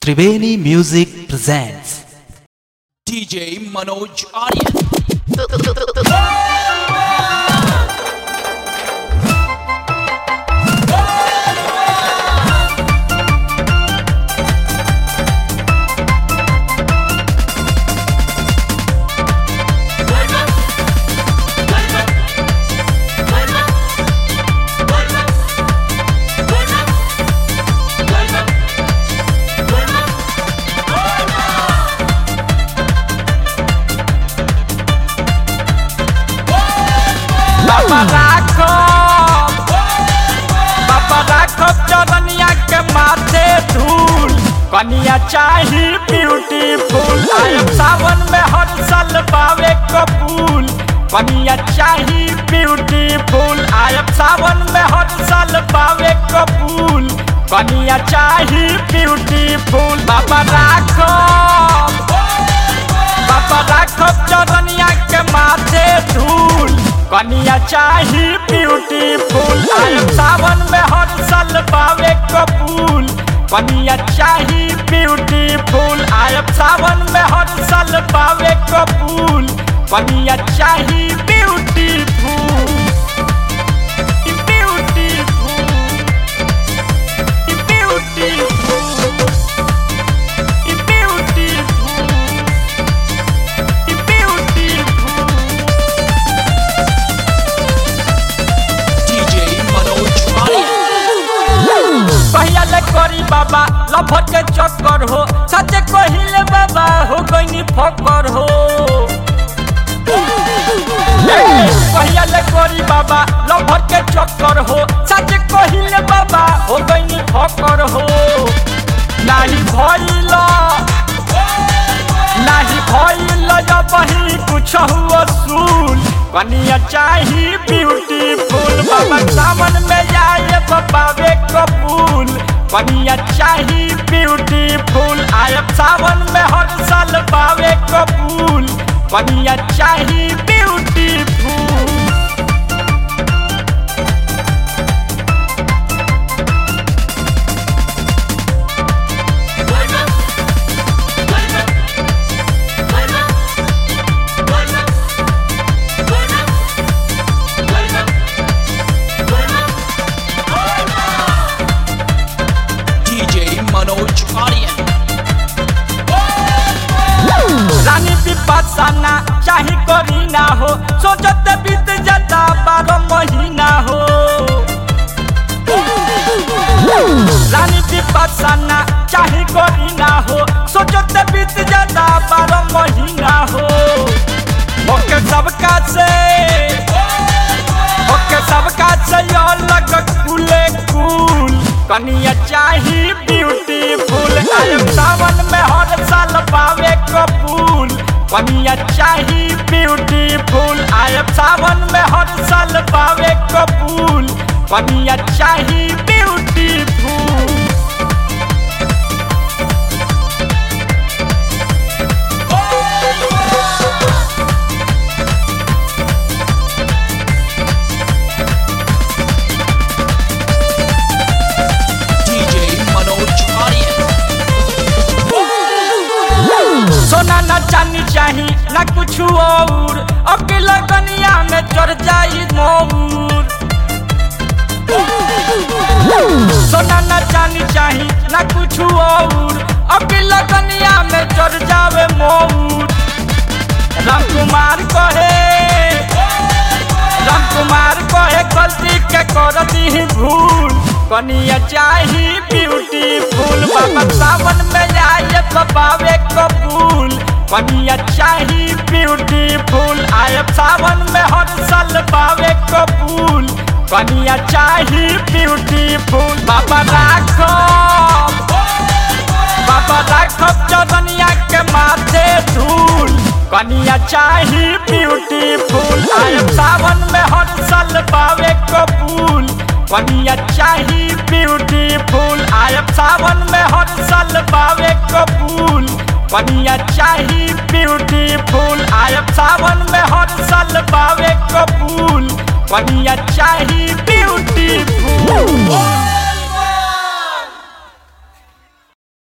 Triveni Music presents DJ Manoj Aryan. बाबा राखब बाबा राखब चरनिया के माथे धूल कनिया चाही ब्यूटीफुल आयब सावन में हर साल पावे कबूल कनिया चाही ब्यूटीफुल आयब सावन में हर साल पावे कबूल कनिया चाही ब्यूटीफुल बाबा राखब बाबा राखब चरनिया के माथे धूल कनिया चाही ब्यूटीफुल आयब सावन में हर साल पावे कबूल कनिया चाही ब्यूटीफुल आयब सावन में हर साल पावे कबूल कनिया चाही beautiful beautiful beautiful beautiful beautiful DJ Manoj Aryan. कहिया ले करी बाबा लफट के चक्कर हो सच कहिले बाबा हो गईनी फकर हो कहिया ले करी बाबा लफट के चक्कर हो सच कहिले बाबा हो गईनी फकर हो नाही भइल नाही भइल जब ही कुछ हुआ सुन कनिया चाही ब्यूटीफुल बाबा सावन में आए बाबे कबूल कनिया चाही ब्यूटीफुल आयब सावन में हर साल पावे कबूल कनिया चाही ब्यूटीफुल DJ Manoj Aryan. रानी विपासना चाही करी ना हो सोचते बीत जाता बारह महीना हो रानी विपासना चाही करी ना हो सोचते बीत जाता बारह महीना हो ओके सबका से ओके सबका से अलग कुले कुल कनिया चाही ब्यूटीफुल आयब सावन में हर साल पावे कबूल कनिया चाही ब्यूटीफुल आयब सावन में हर साल पावे कबूल कनिया चाही ब्यूटीफुल DJ Manoj Aryan. सोना न चांदी चाही न कुछ और अकेला कनिया में चढ़ जाई मोर सोना न चांदी चाही न कुछ और अकेला कनिया में चढ़ जावे मोर राम कुमार कहे राम कुमार कहे गलती के कर दी भूल कनिया चाही ब्यूटीफुल बाबा सावन में आए बाबे कबूल कनिया चाही ब्यूटीफुल आयब सावन में हर साल पावे कबूल कनिया चाही ब्यूटीफुल बाबा राखब बाबा राखब चरनिया के माथे धूल कनिया चाही ब्यूटीफुल आयब सावन में हर साल पावे कबूल कनिया चाही ब्यूटीफुल आयब सावन में हर साल पावे कबूल कनिया चाही ब्यूटीफुल आयब सावन में हर साल पावे कबूल कनिया चाही ब्यूटीफुल